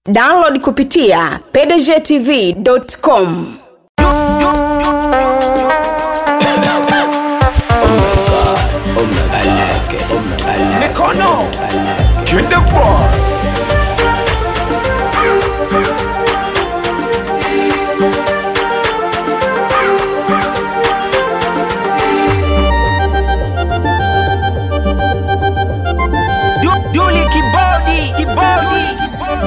download kupitia pdgtv.com Mikono Kinde boy Duli kibodi kibodi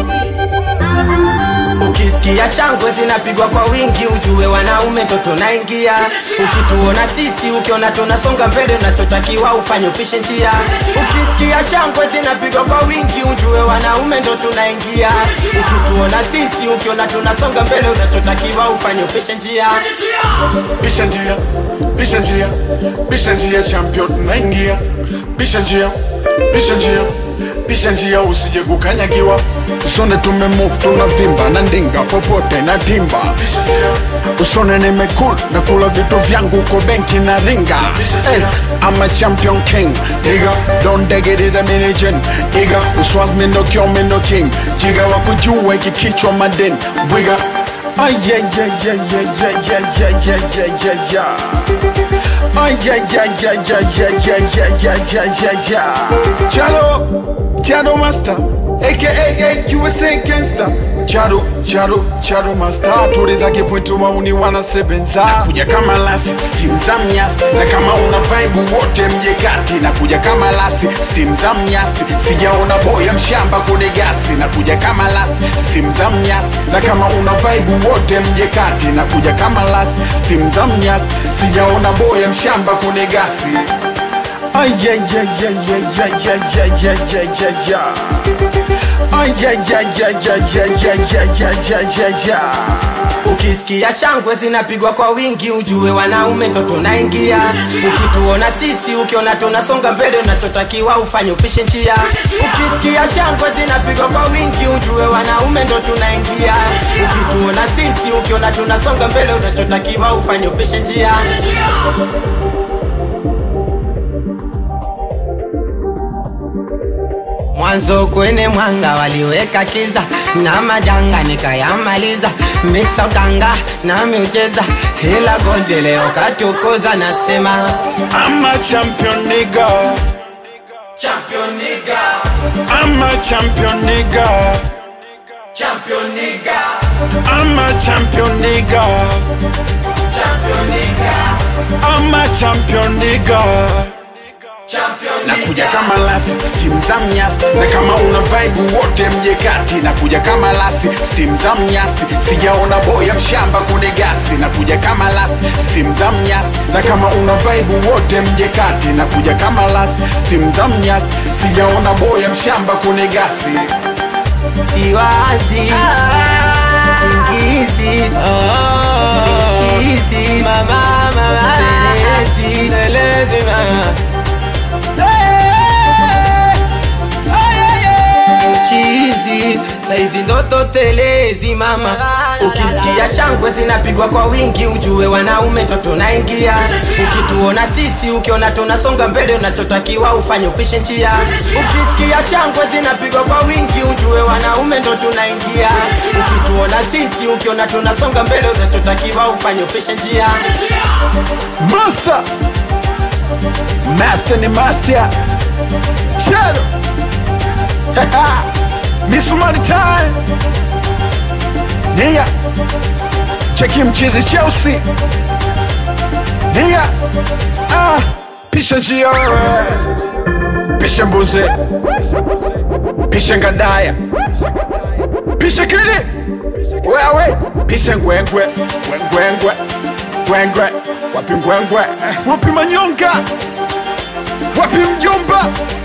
Ukisikia shangwe zinapigwa kwa wingi, ujue wanaume ndo tunaingia. Ukituona sisi, ukiona tunasonga mbele, unachotakiwa ufanye upishe njia. Ukisikia shangwe zinapigwa kwa wingi, ujue wanaume ndo tunaingia. Ukituona sisi, ukiona tunasonga mbele, unachotakiwa ufanye upishe njia. Bisha njia Bisha njia Bisha njia champion tunaingia Bisha njia Bisha njia Bisha njia usije kukanyagiwa usone tumemove tunavimba na ndinga popote na timba Bisha njia usone nimekul na kula vitu vyangu ko benki na ringa hey, I'm a champion king Nigga, don't dig it is a mini gin Nigga, uswas me no kill me no king Jiga wakujua kikichwa maden Wiga Ay, yeah, yeah, yeah, yeah, yeah, yeah, yeah, yeah, yeah, yeah, yeah. Ay, yeah, yeah, yeah, yeah, yeah, yeah, yeah, yeah, yeah, yeah, yeah. Chalo, Chado Master, aka USA Gangster. Chado, Chado, Chado Master, tuliza kipointu wauni wanasebenza nakuja kama lasi, steam za mnyasi na kama una vibe wote mje kati nakuja kama lasi, steam za mnyasi sijaona boya mshamba kune gasi nakuja kama lasi, steam za mnyasi na kama una vibe wote mje kati nakuja kama lasi, steam za mnyasi sijaona boya mshamba kune gasi Ay, yeah, yeah, yeah, yeah, yeah, yeah, yeah, yeah, yeah, yeah, yeah. Ay, yeah, yeah, yeah, yeah, yeah, yeah, yeah, yeah, yeah, yeah, yeah. Ukisikia shangwe zinapigwa kwa wingi, ujue wanaume ndo tunaingia. Ukituona sisi, ukiona tunasonga mbele, unachotakiwa ufanye upishe njia. Ukisikia shangwe zinapigwa kwa wingi, ujue wanaume ndo tunaingia. Ukituona sisi, ukiona tunasonga mbele, unachotakiwa ufanye upishe njia. Mwanzo kwenye mwanga waliweka kiza na majanga nikayamaliza, mixa utanga na miucheza, ila gonde leo katukuza, nasema I'm a champion nigga champion nigga, I'm a champion nigga champion nigga, I'm a champion nigga champion nigga, I'm a champion nigga champion nakuja kama lasi steam za mnyasi na kama una vibe wote mje kati nakuja kama lasi steam za mnyasi sijaona boya mshamba kune gasi nakuja kama lasi steam za mnyasi na kama una vibe wote mje kati nakuja kama lasi steam za mnyasi sijaona boya mshamba kune gasi siwazi singizi chizi mama mama telezi telezi mama chizi saizi ndoto telezi mama ukisikia shangwe zinapigwa kwa wingi ujue wanaume ndo tunaingia ukituona sisi ukiona tunasonga mbele unachotakiwa ufanye upishe njia ukisikia shangwe zinapigwa kwa wingi ujue wanaume ndo tunaingia ukituona sisi ukiona tunasonga mbele unachotakiwa ufanye upishe njia master master ni master Shadow misumari time nia cheki mchizi chelsea nia ah, pisha njia wewe pisha mbuzi pisha ngadaya pisha kili wewe pisha ngwengwe ngwengwe ngwengwe wapi ngwengwe wapi manyonga wapi mjomba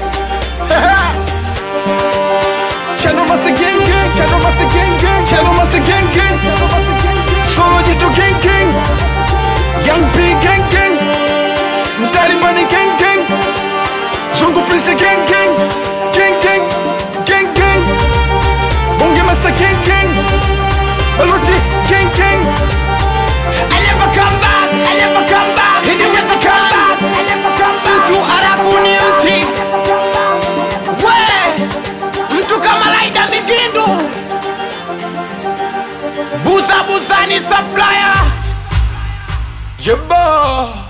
Channel Master Gang Gang, Channel Master Gang Gang, Channel Master Gang Gang, Solo Jitu Gang Gang, Young P Gang Gang, Mtalibani Gang Gang, Zungu Prince Gang Gang, Gang Gang, Gang Gang, Bonge Master Gang Gang, Baluti Gang Gang. I never come back I never come back He never come back I never come back Mtu arafu ni mti We Mtu kama Laida Migindu Danny Supplier Jabba